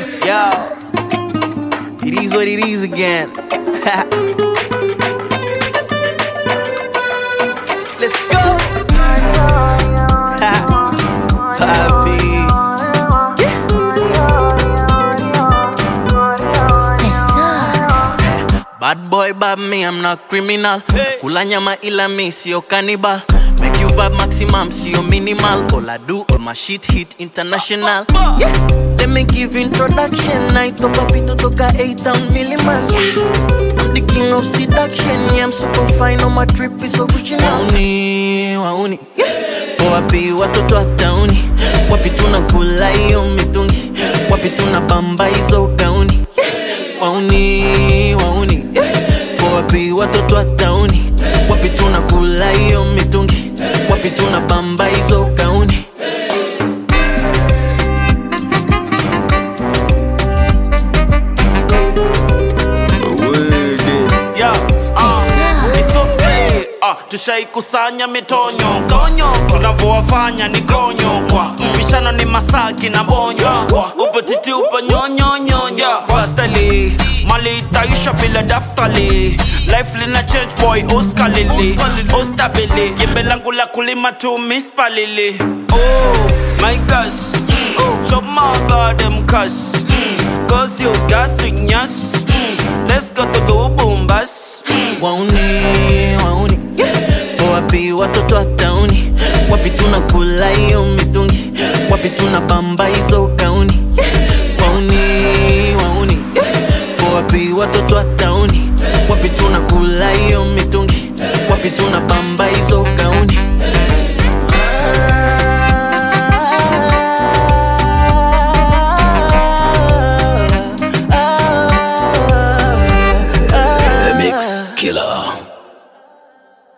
Yo, it is what it is again. Let's go. Papi. Bad boy, bad me, I'm not criminal. Kula nyama ila mi sio cannibal. Make you vibe maximum, sio minimal. All I do, all my shit hit international. Yeah. Let me give introduction. Naitwa papito toka A-Town Milliman. Yeah. I'm the king of seduction. Yeah, I'm super fine, on my trip is original. Wauni, wauni. Yeah. Wapi watoto wa tauni, wapi tunakula hiyo mitungi, wapi tunabamba hizo gauni yeah. Wauni, wauni yeah. Wapi watoto wa tauni, wapi tunakula hiyo mitungi, wapi tunabamba hizo gauni Yeah, ah, it's okay. Ah, tushaikusanya mitonyo konyo tunavyowafanya ni konyo kwa mpishano ni masaki na bonyo upo titi upo nyonyonyonya kwa stali mali itaisha bila daftali life lina change boy uskalili ustabili jembe langu la kulima tu mispalili oh my gosh mm. chop my goddamn cash mm. cause you gassing us mm. let's go to the boom bash mm. wauni wauni yeah. wapi watoto wa tauni wapi tunakula hiyo mitungi wapi tunabamba hizo gauni yeah. wauni wauni yeah. wapi watoto wa tauni wapi tunakula hiyo mitungi wapi tunabamba hizo gauni Mix Killer.